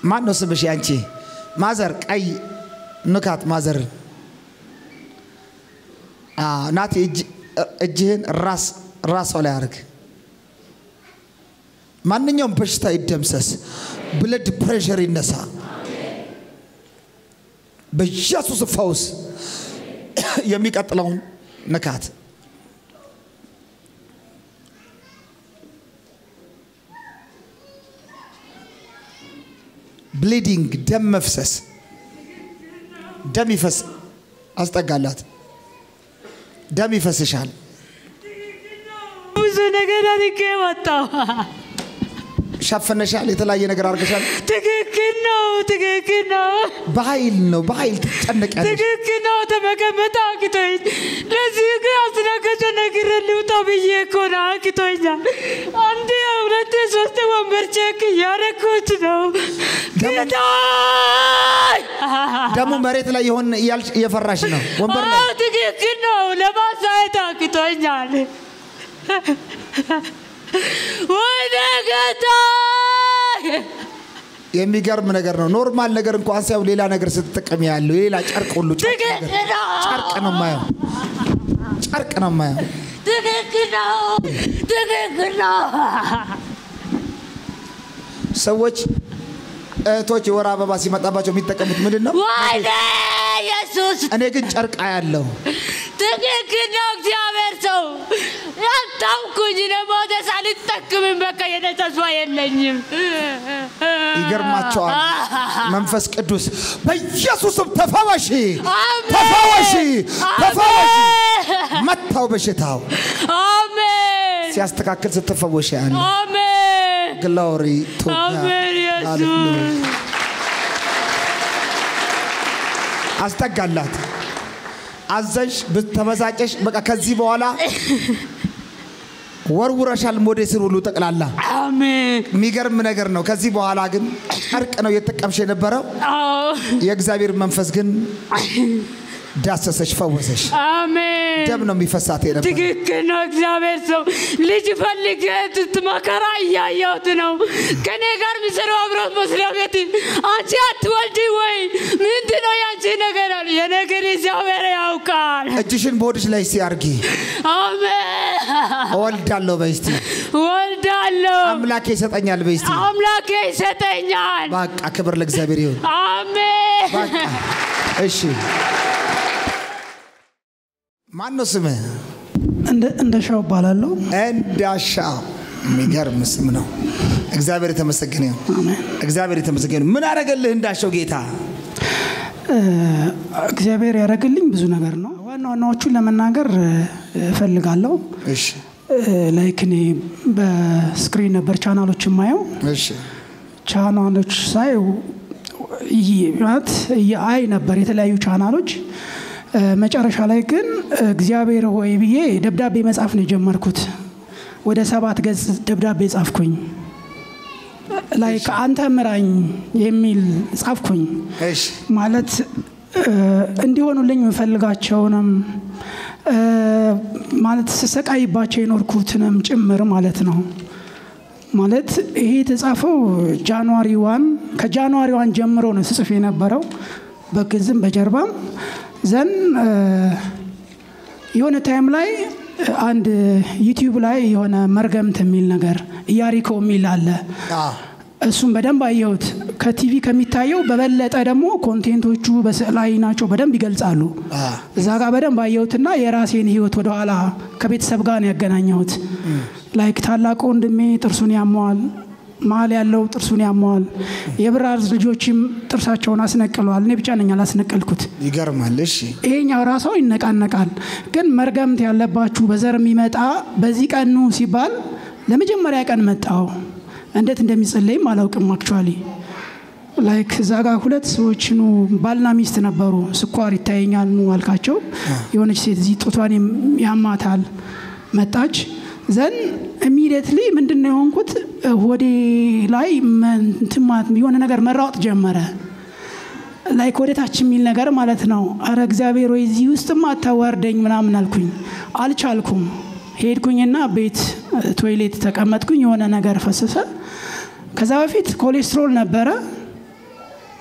ማን ነው ስምሽ? ያንቺ ማዘር ቀይ ንካት ማዘር ናቲ እጅህን ራስ ራሷ ላይ አርግ። ማንኛውም በሽታ ይደምሰስ። ብለድ ፕሬሸር ይነሳ። በኢየሱስ ፈውስ የሚቀጥለውን ንካት። ብሊዲንግ ደም መፍሰስ፣ ደም ይፈስ። አስጠጋላት። ደም ይፈስሻል። ብዙ ነገር አድርጌ መጣሁ። ሸፍነሻል። የተለያየ ነገር አድርገሻል። ትክክል ነው፣ ትክክል ነው፣ በኃይል ነው። በኃይል ትጨነቂያለሽ። ትክክል ነው። ተመቀመጥ አቅቶኝ ለዚህ ግን አስተናጋጇ ነገር ልውጣ ብዬ እኮ ነው አቅቶኛል። አንድ ሁለት ሶስት ወንበር ቼክ እያደረኩት ነው። ጌታ ደግሞ መሬት ላይ የሆን እያልሽ እየፈራሽ ነው። ወንበር ላይ አዎ፣ ትክክል ነው። ለማሳየት አቅቶኛል። ወይኔ ጌታ የሚገርም ነገር ነው። ኖርማል ነገር እንኳን ሳይሆን ሌላ ነገር ስትጠቀሚ ያለው የሌላ ጨርቅ ሁሉ ጨርቅ ነገር ትክክል ነው። ጨርቅ ነው ማየው፣ ጨርቅ ነው ማየው። ትክክል ነው። ትክክል ነው። ሰዎች እህቶች የወር አበባ ሲመጣባቸው የሚጠቀሙት ምንድን ነው? ወይኔ ኢየሱስ እኔ ግን ጨርቅ ያለው ትክክል ነው። እግዚአብሔር ሰው ያታውኩኝ ለሞተ ሳልጠቅምም በቃ የኔ ተስፋ የለኝም። ይገርማቸዋል። መንፈስ ቅዱስ በኢየሱስም ተፈወሺ፣ አሜን። ተፈወሺ፣ ተፈወሺ። አሜን። መታው በሽታው አሜን። ሲያስተካክል ስትፈወሽ ያለ አሜን። ግሎሪ ቱ አሜን ኢየሱስ አስጠጋላት። አዘሽ ብተመሳጨሽ በቃ ከዚህ በኋላ ወርውረሻል ሞዴስን ሁሉ ጠቅላላ። አሜን። የሚገርም ነገር ነው። ከዚህ በኋላ ግን ጨርቅ ነው እየተጠቀምሽ የነበረው። አዎ የእግዚአብሔር መንፈስ ግን ዳሰሰሽ፣ ፈወሰሽ። አሜን። ደም ነው የሚፈሳት የነበረ ትክክል ነው። እግዚአብሔር ሰው ልጅ ፈልጌ መከራ እያየሁት ነው። ከኔ ጋር የሚሰሩ አብሮት መስሪያ ቤት አንቺ አትወልጂ ወይ ምንድን ነው ያንቺ ነገር አሉ። የነገር እግዚአብሔር ያውቃል። እጅሽን በሆድሽ ላይ እስቲ አርጊ። አሜን። እወልዳለሁ በይ እስቲ። ወልዳለሁ። አምላኬ ይሰጠኛል በይ እስቲ። አምላኬ ይሰጠኛል። በቃ ክብር ለእግዚአብሔር ይሁን። አሜን። በቃ እሺ። ማን ነው ስምህ? እንደ ሻው እባላለሁ። እንዳሻው የሚገርም ስም ነው። እግዚአብሔር የተመሰገነ ይሁን። እግዚአብሔር የተመሰገነ ይሁን። ምን አደረገልህ እንዳሻው ጌታ? እ፣ እግዚአብሔር ያደረግልኝ ብዙ ነገር ነው። ዋና ዋናዎቹን ለመናገር እ፣ እፈልጋለሁ። እሺ ላይክ እኔ በስክሪን ነበር ቻናሎች የማየው እሺ ቻናሎች ሳይ ይ- ማለት አይ ነበር የተለያዩ ቻናሎች እ፣ መጨረሻ ላይ ግን እግዚአብሔር ሆይ ብዬ ደብዳቤ መጻፍ ነው የጀመርኩት። ወደ ሰባት ገጽ ደብዳቤ ጻፍኩኝ። ላይክ አንተ ምራኝ የሚል ጻፍኩኝ። እሺ ማለት እ፣ እንዲሆኑልኝ የምፈልጋቸውንም እ፣ ማለት ስሰቃይባቸው የኖርኩትንም ጭምር ማለት ነው። ማለት ይሄ የተጻፈው ጃንዋሪ ዋን ከጃንዋሪ ዋን ጀምሮ ነው ስጽፍ የነበረው በግዝም በጀርባም ዘን እ፣ የሆነ ታይም ላይ እ፣ አንድ ዩቲዩብ ላይ የሆነ መርገምት የሚል ነገር ኢያሪኮ የሚል አለ። አ እሱም በደንብ አየሁት። ከቲቪ ከሚታየው በበለጠ ደግሞ ኮንቴንቶቹ በስዕላዊ ናቸው፣ በደንብ ይገልጻሉ። አ እዛ ጋር በደንብ አየሁትና የራሴን ህይወት ወደኋላ ከቤተሰብ ጋር ነው ያገናኘሁት። ላይክ ታላቁ ወንድሜ ጥርሱን ያመዋል፣ መሀል ያለው ጥርሱን ያመዋል። የብራር ልጆችም ጥርሳቸውን አስነቅለዋል። እኔ ብቻ ነኝ አላስነቀልኩት። ይገርማል። እሺ ይሄኛው ራሷ ይነቃነቃል። ግን መርገምት ያለባችሁ በዘር የሚመጣ በዚህ ቀን ኑ ሲባል ለመጀመሪያ ቀን መጣው። እንዴት እንደሚጸለይም አላውቅም። አክቹዋሊ ላይክ እዛ ጋር ሁለት ሰዎች ኑ ባልና ሚስት ነበሩ። ስኳር ይታየኛል ኑ አልካቸው። የሆነች ሴት እዚህ ጡቷን ያማታል መጣች። ዘን ኢሚዲየትሊ ምንድን ነው የሆንኩት? ወዴ ላይ መ- እንትን ማለት የሆነ ነገር መራወጥ ጀመረ። ላይክ ወደ ታች የሚል ነገር ማለት ነው። አረ እግዚአብሔር ወይ እዚህ ውስጥም አታዋርደኝ ምናምን አልኩኝ። አልቻልኩም። ሄድኩኝና ቤት ቶይሌት ተቀመጥኩኝ። የሆነ ነገር ፈሰሰ። ከዛ በፊት ኮሌስትሮል ነበረ።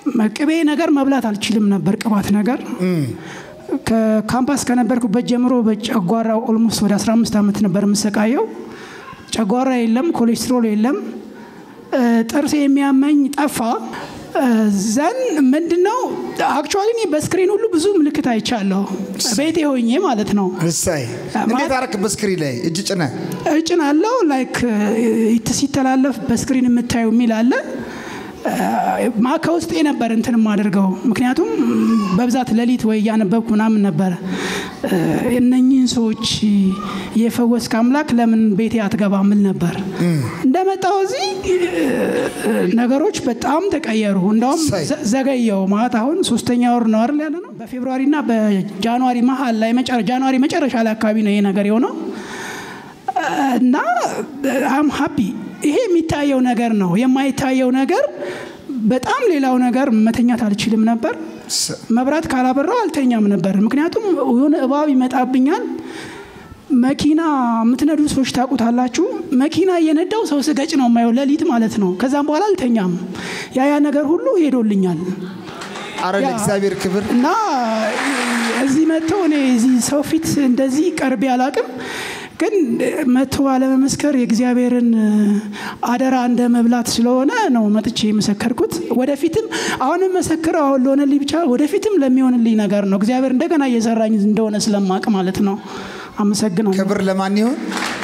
ቅቤ ነገር መብላት አልችልም ነበር፣ ቅባት ነገር ከካምፓስ ከነበርኩበት ጀምሮ በጨጓራ ኦልሞስት ወደ 15 ዓመት ነበር የምሰቃየው። ጨጓራ የለም፣ ኮሌስትሮል የለም፣ ጥርሴ የሚያመኝ ጠፋ። ዘን ምንድነው አክቹዋሊ እኔ በስክሪን ሁሉ ብዙ ምልክት አይቻለሁ፣ ቤቴ ሆኜ ማለት ነው። እሰይ እንዴት አረክ? በስክሪን ላይ እጅ ጭነ እጭን አለው ላይክ ሲተላለፍ በስክሪን የምታየው የሚል አለ ማ ከውስጤ ነበር እንትን የማደርገው ምክንያቱም በብዛት ሌሊት ወይ እያነበብኩ ምናምን ነበረ። እነኚህን ሰዎች የፈወስክ አምላክ ለምን ቤቴ አትገባ ምል ነበር። እንደመጣው እዚህ ነገሮች በጣም ተቀየሩ። እንዳውም ዘገየው ማለት አሁን ሶስተኛ ወር ነው አይደል ያለ ነው። በፌብሩዋሪና በጃንዋሪ መሀል ላይ ጃንዋሪ መጨረሻ ላይ አካባቢ ነው ይሄ ነገር የሆነው እና አም ሀፒ ይሄ የሚታየው ነገር ነው። የማይታየው ነገር በጣም ሌላው ነገር መተኛት አልችልም ነበር። መብራት ካላበራው አልተኛም ነበር። ምክንያቱም የሆነ እባብ ይመጣብኛል። መኪና የምትነዱ ሰዎች ታውቁታላችሁ። መኪና እየነዳው ሰው ስገጭ ነው የማየው ሌሊት ማለት ነው። ከዛም በኋላ አልተኛም። ያ ያ ነገር ሁሉ ሄዶልኛል። አረ ለእግዚአብሔር ክብር እና እዚህ መጥተው እኔ እዚህ ሰው ፊት እንደዚህ ቀርቤ አላቅም ግን መጥቶ አለመመስከር የእግዚአብሔርን አደራ እንደ መብላት ስለሆነ ነው መጥቼ የመሰከርኩት። ወደፊትም አሁንም መሰክረው አሁን ለሆነልኝ ብቻ ወደፊትም ለሚሆንልኝ ነገር ነው። እግዚአብሔር እንደገና እየሰራኝ እንደሆነ ስለማቅ ማለት ነው። አመሰግናለሁ። ክብር ለማን ይሆን?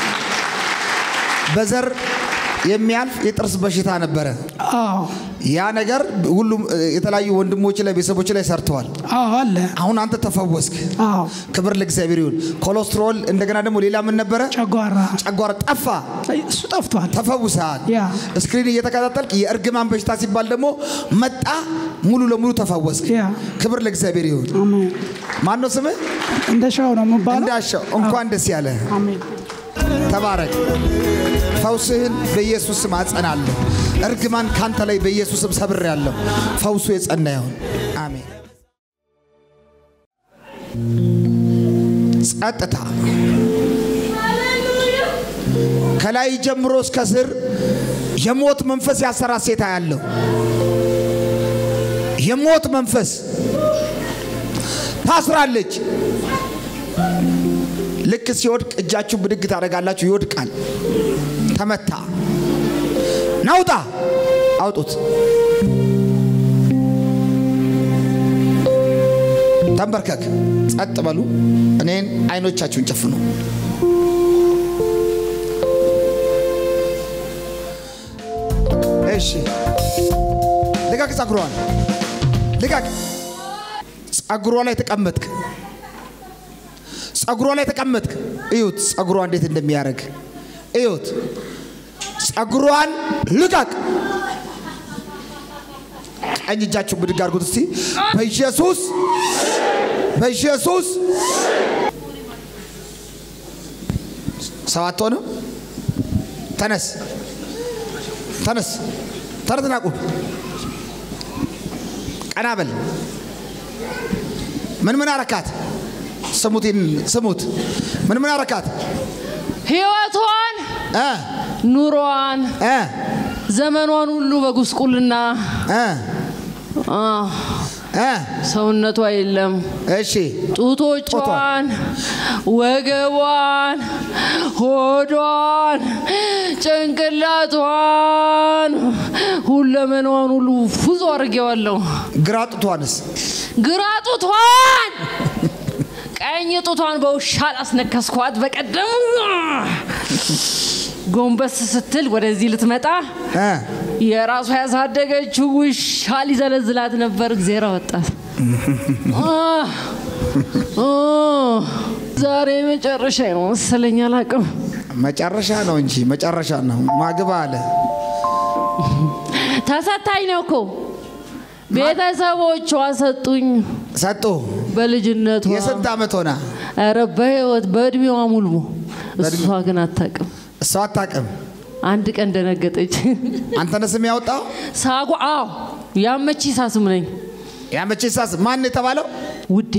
በዘር የሚያልፍ የጥርስ በሽታ ነበረ። አዎ ያ ነገር ሁሉም የተለያዩ ወንድሞች ላይ ቤተሰቦች ላይ ሰርተዋል። አዎ አለ። አሁን አንተ ተፈወስክ። አዎ ክብር ለእግዚአብሔር ይሁን። ኮሌስትሮል እንደገና ደግሞ ሌላ ምን ነበረ? ጨጓራ ጨጓራ ጠፋ። እሱ ጠፍቷል። ተፈውሰሃል። ያ ስክሪን እየተከታተልክ የእርግማን በሽታ ሲባል ደግሞ መጣ፣ ሙሉ ለሙሉ ተፈወስክ። ያ ክብር ለእግዚአብሔር ይሁን። አሜን። ማን ነው ስምህ? እንደሻው ነው የምባለው። እንዳሻው። እንኳን ደስ ያለ አሜን። ተባረክ። ፈውስህን በኢየሱስ ስም አጸናለሁ። እርግማን ካንተ ላይ በኢየሱስ ስም ሰብሬያለሁ። ፈውሱ የጸና ይሁን። አሜን። ጸጥታ ከላይ ጀምሮ እስከ ስር የሞት መንፈስ ያሰራ ሴት ያለው የሞት መንፈስ ታስራለች። ልክ ሲወድቅ እጃችሁ ብድግ ታደርጋላችሁ፣ ይወድቃል። ተመታ። ናውጣ አውጡት። ተንበርከክ፣ ጸጥ በሉ። እኔን አይኖቻችሁን ጨፍኑ። እሺ፣ ልቀቅ ጸጉሯን፣ ልቀቅ። ጸጉሯ ላይ ተቀመጥክ። ጸጉሯ ላይ ተቀመጥክ። እዩት፣ ጸጉሯ እንዴት እንደሚያደርግ እዩት። ጸጉሯን ልቀቅ። ቀኝ እጃችሁ ብድግ አድርጉት እስቲ። በኢየሱስ በኢየሱስ ሰባት ሆነ። ተነስ ተነስ ተነስና ቁም። ቀና በል። ምን ምን አረካት? ስሙት ስሙት። ምን ምን አረካት? ህይወቷን፣ እ ኑሮዋን፣ እ ዘመኗን ሁሉ በጉስቁልና እ አ፣ እ ሰውነቷ የለም። እሺ ጡቶቿን፣ ወገቧን፣ ሆዷን፣ ጭንቅላቷን፣ ሁለመናዋን ሁሉ ፉዞ አድርጌዋለሁ። ግራ ጡቷንስ ግራ ጡቷን፣ ቀኝ ጡቷን በውሻ ላስነከስኳት። በቀደም ጎንበስ ስትል ወደዚህ ልትመጣ እ የራሷ ያሳደገችው ውሻ ሊዘለዝላት ነበር። እግዜር አወጣት። አህ፣ አህ፣ ዛሬ መጨረሻ ነው መሰለኝ፣ አላውቅም። መጨረሻ ነው እንጂ መጨረሻ ነው። ማግባ አለ ተሰታኝ ነው እኮ ቤተሰቦቿ ሰጡኝ ሰጡ። በልጅነቷ። የስንት ዓመት ሆና? ኧረ በህይወት በእድሜዋ ሙሉ እሷ ግን አታውቅም። እሷ አታውቅም። አንድ ቀን ደነገጠች። አንተ ነህ ስም ያወጣው? ሳጓ አዎ፣ ያመቺ ሳስም ነኝ ያመቼ ሳስ ማን የተባለው? ውዴ።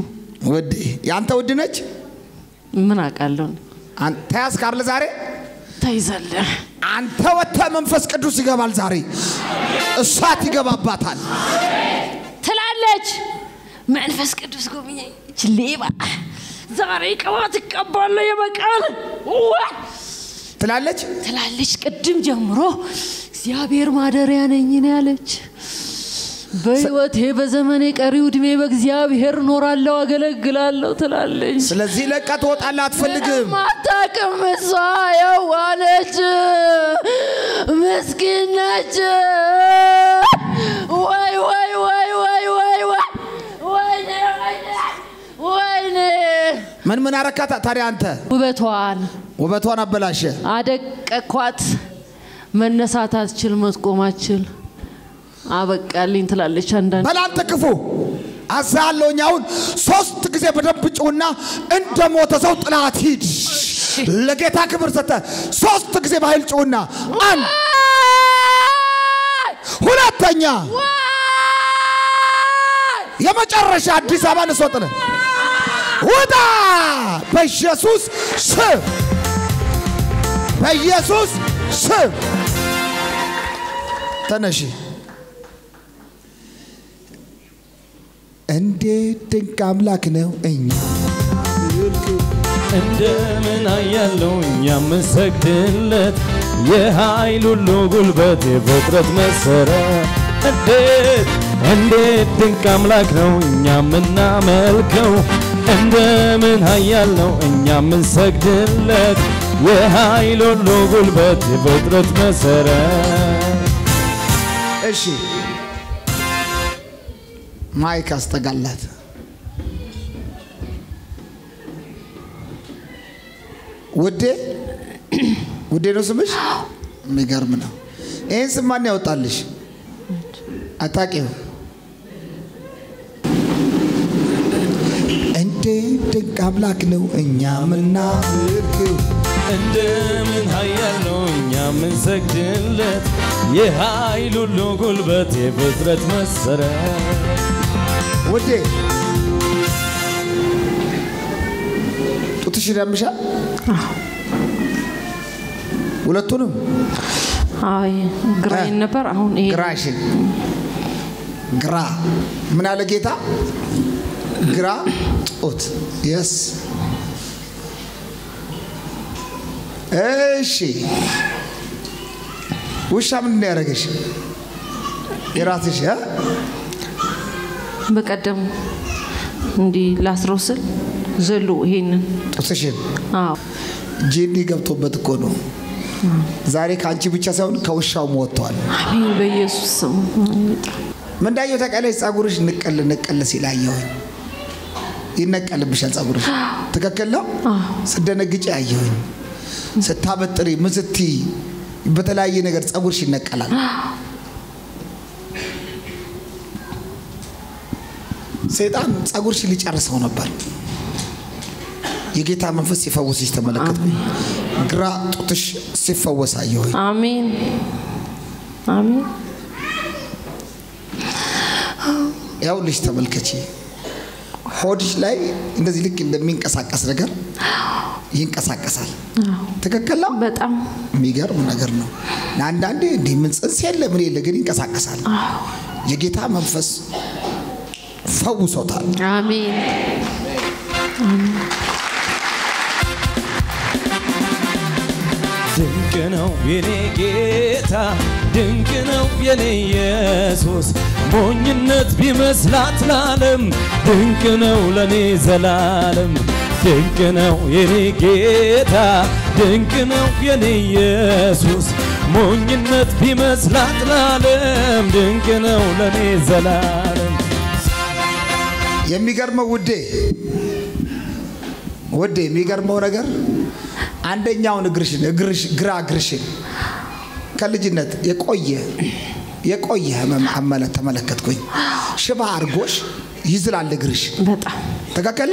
ውድ የአንተ ውድ ነች። ምን አውቃለሁ አን- ተያዝክ አይደል ዛሬ? ተይዛለህ። አንተ ወጥተህ መንፈስ ቅዱስ ይገባል። ዛሬ እሳት ይገባባታል። ትላለች። መንፈስ ቅዱስ ጎብኘኝ። ይች ሌባ ዛሬ ቅባት እቀባለሁ የበቀል ዋ- ትላለች። ትላለች። ቅድም ጀምሮ እግዚአብሔር ማደሪያ ነኝ ነው ያለች። በህይወቴ በዘመኔ ቀሪው እድሜ በእግዚአብሔር እኖራለሁ፣ አገለግላለሁ ትላለች። ስለዚህ ለቃ ትወጣለህ። አትፈልግም። ማታቅም እሷ የዋነች ምስኪን ነች። ወይ ወይ ወይ ወይ ወይ ወይ ወይኔ ወይኔ ወይኔ ምን ምን አረካታ ታዲያ? አንተ ውበቷን ውበቷን አበላሸ። አደቀኳት። መነሳት አትችል፣ መቆም አትችል። አበቃልኝ ትላለች አንዳንድ በላንተ ክፉ አዛለሁኝ። አሁን ሶስት ጊዜ በደንብ ጩና እንደ ሞተ ሰው ጥላት ሂድ። ለጌታ ክብር ሰተ ሶስት ጊዜ በኃይል ጩና አንድ ሁለተኛ የመጨረሻ አዲስ አበባ ንስወጥነ ውጣ በኢየሱስ ስም በኢየሱስ ስም ተነሺ። እንዴት ድንቅ አምላክ ነው እኛ እንደምን አያለው እኛ ምንሰግድለት የኃይል ሁሉ ጉልበት የፍጥረት መሰረት እንዴት እንዴት ድንቅ አምላክ ነው እኛ ምናመልከው እንደምን ኃያል ነው እኛ ምንሰግድለት የኃይል ሁሉ ጉልበት የፍጥረት መሰረት እሺ ማይክ አስጠጋላት። ውዴ ውዴ ነው ስምሽ? የሚገርም ነው። ይህን ስም ማን ያወጣልሽ? አታውቂው? እንዴት ድንቅ አምላክ ነው እኛ ምናመልከው እንደምን ኃያል ነው እኛ ምንሰግድለት የኃይል ሁሉ ጉልበት የፍጥረት መሰረት ውዴ ጡትሽ ያምሻል? ሁለቱንም አይ ግራዬን ነበር። አሁን ይሄ ግራሽን ግራ ምን አለ ጌታ? ግራ ጡት የስ እሺ። ውሻ ምንድን ነው ያደረገሽ? የራስሽ እ? በቀደም እንዲህ ላስረው ስል ዘሎ ይሄንን ጡትሽን አዎ ጂኒ ገብቶበት እኮ ነው። ዛሬ ከአንቺ ብቻ ሳይሆን ከውሻውም ወጥቷል። አሜን በኢየሱስ ስም ምን እንዳየሁ ታውቂያለሽ? ጸጉርሽ ንቀል ንቀል ሲል አየሁኝ። ይነቀልብሻል ጸጉርሽ። ትክክል ነው። ስደነግጭ አየሁኝ። ስታበጥሪ ምን ስትይ በተለያየ ነገር ጸጉርሽ ይነቀላል። ሰይጣን ጸጉርሽ ሊጨርሰው ነበር። የጌታ መንፈስ ሲፈውስሽ ተመለከትኩኝ። ግራ ጡትሽ ሲፈወስ አየሁኝ። አሜን አሜን ያው ልጅ ተመልከቺ። ሆድሽ ላይ እንደዚህ ልክ እንደሚንቀሳቀስ ነገር ይንቀሳቀሳል። ትክክል ነው። በጣም የሚገርም ነገር ነው። አንዳንዴ እንዲህ ምን ጽንስ የለ ምን የለ ግን ይንቀሳቀሳል። የጌታ መንፈስ ፈውሶታል። አሜን ድንቅ ነው የኔ ጌታ ድንቅ ነው የኔ ኢየሱስ ሞኝነት ቢመስላት ለዓለም ድንቅ ነው ለኔ ዘላለም ድንቅ ነው የኔ ጌታ ድንቅ ነው የኔ ኢየሱስ ሞኝነት ቢመስላት ለዓለም ድንቅ ነው ለኔ ዘላለም የሚገርመው ውዴ ውዴ የሚገርመው ነገር አንደኛውን እግርሽን እግርሽ ግራ እግርሽን ከልጅነት የቆየ የቆየ ህመም አመለ ተመለከትኩኝ። ሽባ አርጎሽ ይዝላል እግርሽ። በጣም ተካከለ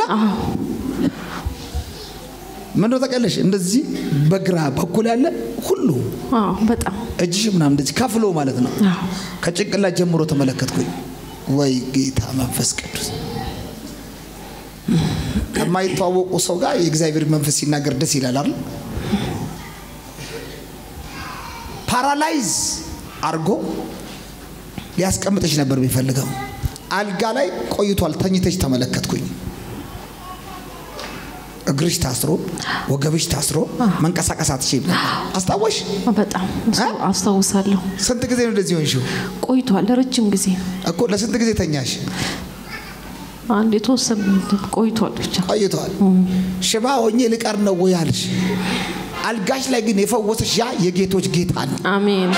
ምን ነው ተቀለሽ? እንደዚህ በግራ በኩል ያለ ሁሉ አዎ በጣም እጅሽ ምናምን እንደዚህ ከፍሎ ማለት ነው። አዎ ከጭንቅላት ጀምሮ ተመለከትኩኝ። ወይ ጌታ መንፈስ ቅዱስ ከማይተዋወቁ ሰው ጋር የእግዚአብሔር መንፈስ ሲናገር ደስ ይላል አይደል? ፓራላይዝ አርጎ ሊያስቀምጥሽ ነበር የሚፈልገው። አልጋ ላይ ቆይቷል። ተኝተሽ ተመለከትኩኝ። እግርሽ ታስሮ ወገብሽ ታስሮ መንቀሳቀስ አትችይም ነበር። አስታወሽ? በጣም እሱ አስታውሳለሁ። ስንት ጊዜ ነው እንደዚህ ሆንሽው? ቆይቷል፣ ረጅም ጊዜ እኮ ለስንት ጊዜ ተኛሽ? አንድ የተወሰነ ቆይቷል ብቻ። ቆይቷል። ሽባ ሆኜ ልቀር ነው ወይ አልሽ? አልጋሽ ላይ ግን የፈወሰሽ ያ የጌቶች ጌታ ነው። አሜን።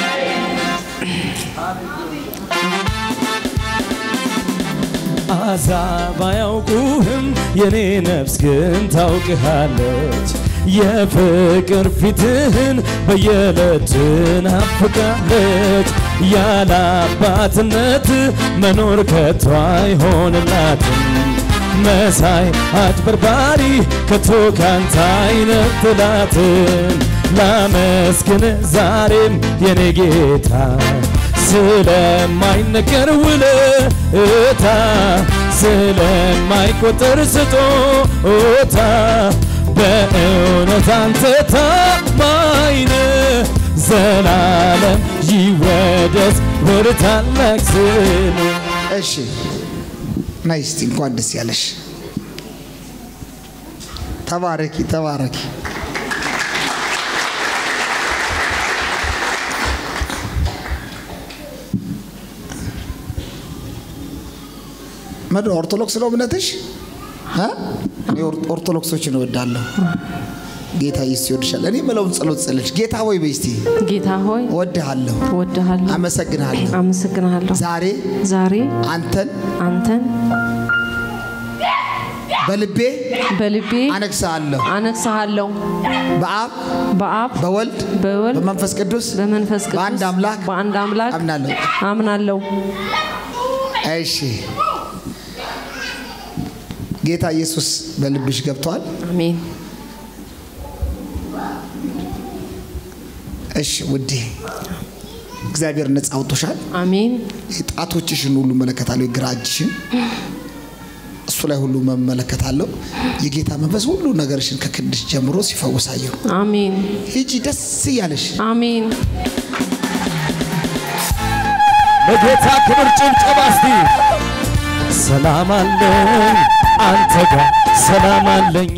አሕዛብ አያውቁህም፣ የኔ ነፍስ ግን ታውቅሃለች። የፍቅር ፊትህን በየዕለት ናፍቃለች። ያለ አባትነት መኖር ከቶ አይሆንላትም። መሳይ አጭበርባሪ ከቶ ካንተ አይነጥላትም። ላመስግን ዛሬም የኔ ጌታ ስለማይነገር ውለታ ስለማይቆጠር ስጦታ በእውነት አንተ ታማኝ ነህ። ዘላለም ይወደስ ወደ ታላቅ ስም እሺ ነይ እስቲ እንኳን ደስ ያለሽ። ተባረኪ ተባረኪ። ምንድን ነው ኦርቶዶክስ ነው እምነትሽ? እ? እኔ ኦር- ኦርቶዶክሶችን እወዳለሁ። ጌታ ኢየሱስ ይወድሻል። እኔ የምለውን ጸሎት ጸለች። ጌታ ሆይ በይ እስቲ ጌታ ሆይ እወድሃለሁ፣ እወድሃለሁ፣ አመሰግንሃለሁ። አመሰግንሃለሁ። ዛሬ ዛሬ አንተን አንተን በልቤ በልቤ አነግሣለሁ። አነግሣሃለሁ። በአብ በአብ በወልድ በወልድ በመንፈስ ቅዱስ በመንፈስ ቅዱስ በአንድ አምላክ በአንድ አምላክ አምናለሁ። አምናለሁ። እሺ ጌታ ኢየሱስ በልብሽ ገብተዋል። አሜን። እሺ ውዴ እግዚአብሔር ነፃ አውጥቶሻል። አሜን። ጣቶችሽን ሁሉ እመለከታለሁ፣ የግራ እጅሽን እሱ ላይ ሁሉ መመለከታለሁ። የጌታ መንፈስ ሁሉ ነገርሽን ከክንድሽ ጀምሮ ሲፈውሳየሁ። አሜን። ሂጂ ደስ እያለሽ አሜን። ለጌታ ክብር ጭብጨባ እስቲ። ሰላም አለኝ አንተ ጋር ሰላም አለኝ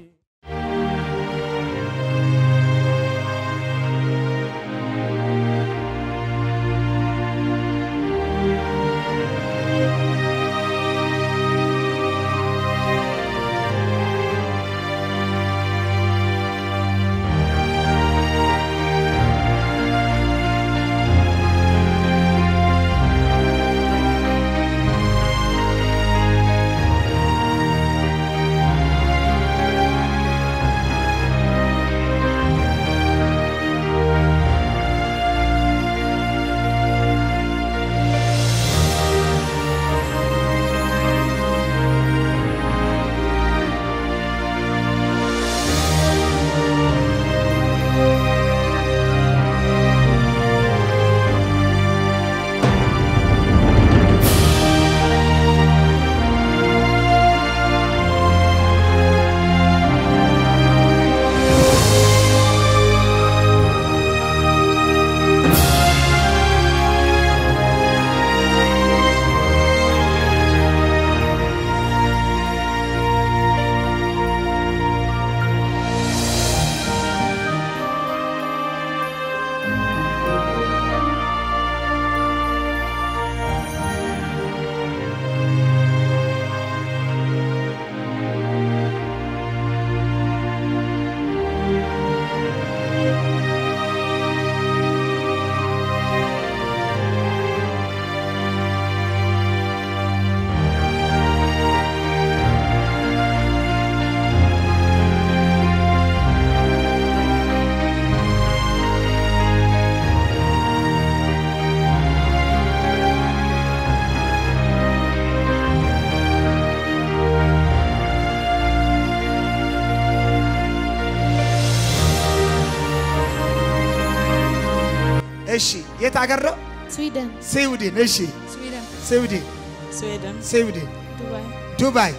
እሺ የት አገር ነው? ስዊድን ስዊድን። እሺ ስዊድን ስዊድን ስዊድን ስዊድን ዱባይ ዱባይ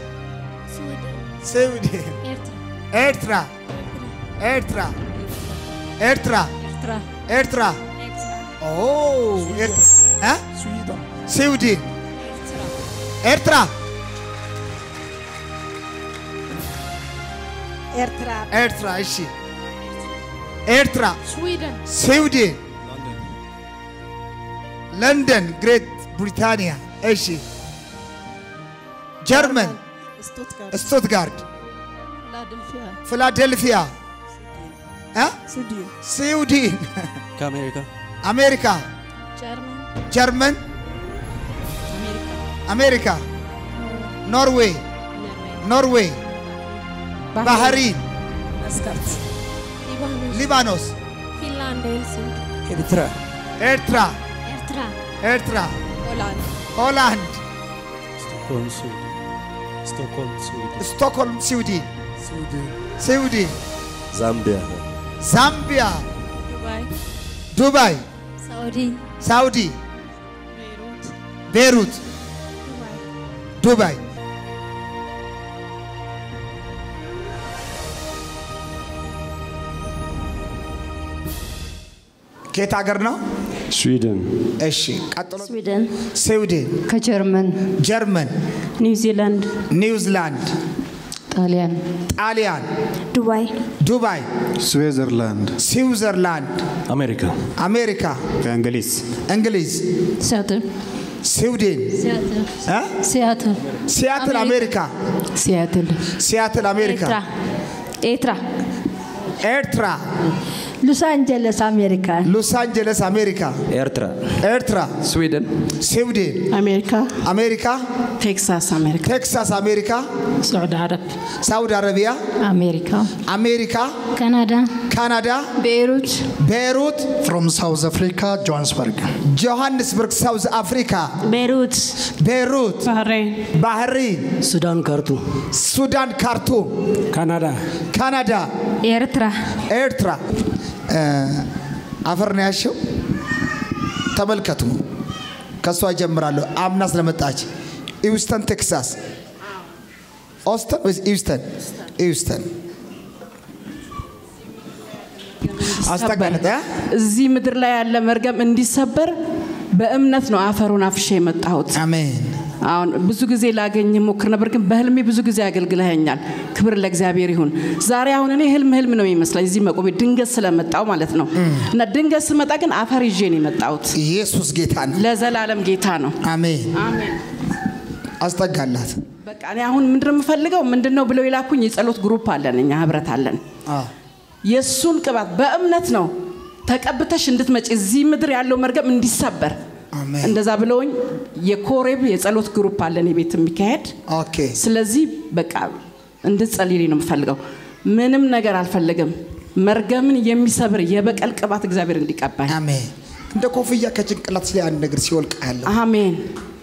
ስዊድን ስዊድን ኤርትራ ኤርትራ ኤርትራ ኤርትራ ኤርትራ ኤርትራ ኤክስ ኦ ኤርትራ እ? ስዊድን ኤርትራ ኤርትራ ኤርትራ እሺ ኤርትራ ስዊድን ስዊድን ለንደን ግሬት ብሪታንያ እሺ ጀርመን ስቱትጋርት ስቱትጋርድ ፊላደልፊያ ፊላደልፊያ እ? ስዊድን ስዊድን ከአሜሪካ አሜሪካ ጀርመን ጀርመን አሜሪካ አሜሪካ ኖርዌይ ኖርዌይ ባህሪን መስካት ሊባኖስ ሊባኖስ ፊንላንድ ሄልሲንኪ ኤርትራ ኤርትራ ኤርትራ ኤርትራ ሆላንድ ሆላንድ ስቶክሆልም ስዊድን ስቶክሆልም ስዊድን ስቶክሆልም ስዊድን ስዊድን ዛምቢያ ዛምቢያ ዱባይ ዱባይ ሳውዲ ሳውዲ ቤይሩት ቤሩት ዱባይ ዱባይ ከየት ሀገር ነው? ስዊድን እሺ ቀጥሎ ስዊድን ስዊድን፣ ከጀርመን ጀርመን፣ ኒውዚላንድ ኒውዚላንድ፣ ጣሊያን ጣሊያን፣ ዱባይ ዱባይ፣ ስዊዘርላንድ ስዊዘርላንድ፣ አሜሪካ አሜሪካ፣ ከእንግሊዝ እንግሊዝ፣ ሲያትል ስዊድን፣ ሲያትል እ? ሲያትል ሲያትል አሜሪካ፣ ሲያትል ሲያትል አሜሪካ፣ ኤርትራ ኤርትራ፣ ሎስ አንጀለስ አሜሪካ ሎስ አንጀለስ አሜሪካ፣ ኤርትራ ኤርትራ፣ ስዊድን ስዊድን፣ አሜሪካ አሜሪካ፣ ቴክሳስ አሜሪካ ቴክሳስ አሜሪካ፣ ሳዑዲ አረብ ሳውዲ አረቢያ፣ አሜሪካ አሜሪካ፣ ካናዳ ካናዳ፣ ቤይሩት ቤይሩት፣ ፍሮም ሳውዝ አፍሪካ ጆሃንስበርግ ጆሃንስበርግ ሳውዝ አፍሪካ፣ ቤይሩት ቤይሩት፣ ባህሬን ባህሪን፣ ሱዳን ካርቱም ሱዳን ካርቱም፣ ካናዳ ካናዳ፣ ኤርትራ ኤርትራ። እ፣ አፈር ነው ያሸው። ተመልከቱ፣ ከእሷ ጀምራለሁ። አምና ስለመጣች ኢውስተን ቴክሳስ፣ ኦስተን ወይስ ኢውስተን? ኢውስተን አስጠጋለጠ እዚህ ምድር ላይ ያለ መርገም እንዲሰበር በእምነት ነው አፈሩን አፍሼ የመጣሁት። አሜን። አሁን ብዙ ጊዜ ላገኝ ሞክር ነበር፣ ግን በህልሜ ብዙ ጊዜ አገልግለኸኛል። ክብር ለእግዚአብሔር ይሁን። ዛሬ አሁን እኔ ህልም ህልም ነው የሚመስለኝ እዚህ መቆሜ ድንገት ስለመጣው ማለት ነው። እና ድንገት ስመጣ ግን አፈር ይዤ ነው የመጣሁት። ኢየሱስ ጌታ ነው። ለዘላለም ጌታ ነው። አሜን። አሜን። አስጠጋላት። በቃ እኔ አሁን ምንድን ነው የምፈልገው ምንድን ነው ብለው የላኩኝ የጸሎት ግሩፕ አለን፣ እኛ ህብረት አለን። አዎ። የእሱን ቅባት በእምነት ነው ተቀብተሽ እንድትመጪ እዚህ ምድር ያለው መርገም እንዲሰበር አሜን። እንደዛ ብለውኝ የኮሬብ የጸሎት ግሩፕ አለን የቤት የሚካሄድ ኦኬ። ስለዚህ በቃ እንድትጸልይልኝ ነው የምፈልገው ምንም ነገር አልፈልግም መርገምን የሚሰብር የበቀል ቅባት እግዚአብሔር እንዲቀባኝ አሜን። እንደ ኮፍያ ከጭንቅላት ላይ አንድ ነገር ሲወልቅ ያለው አሜን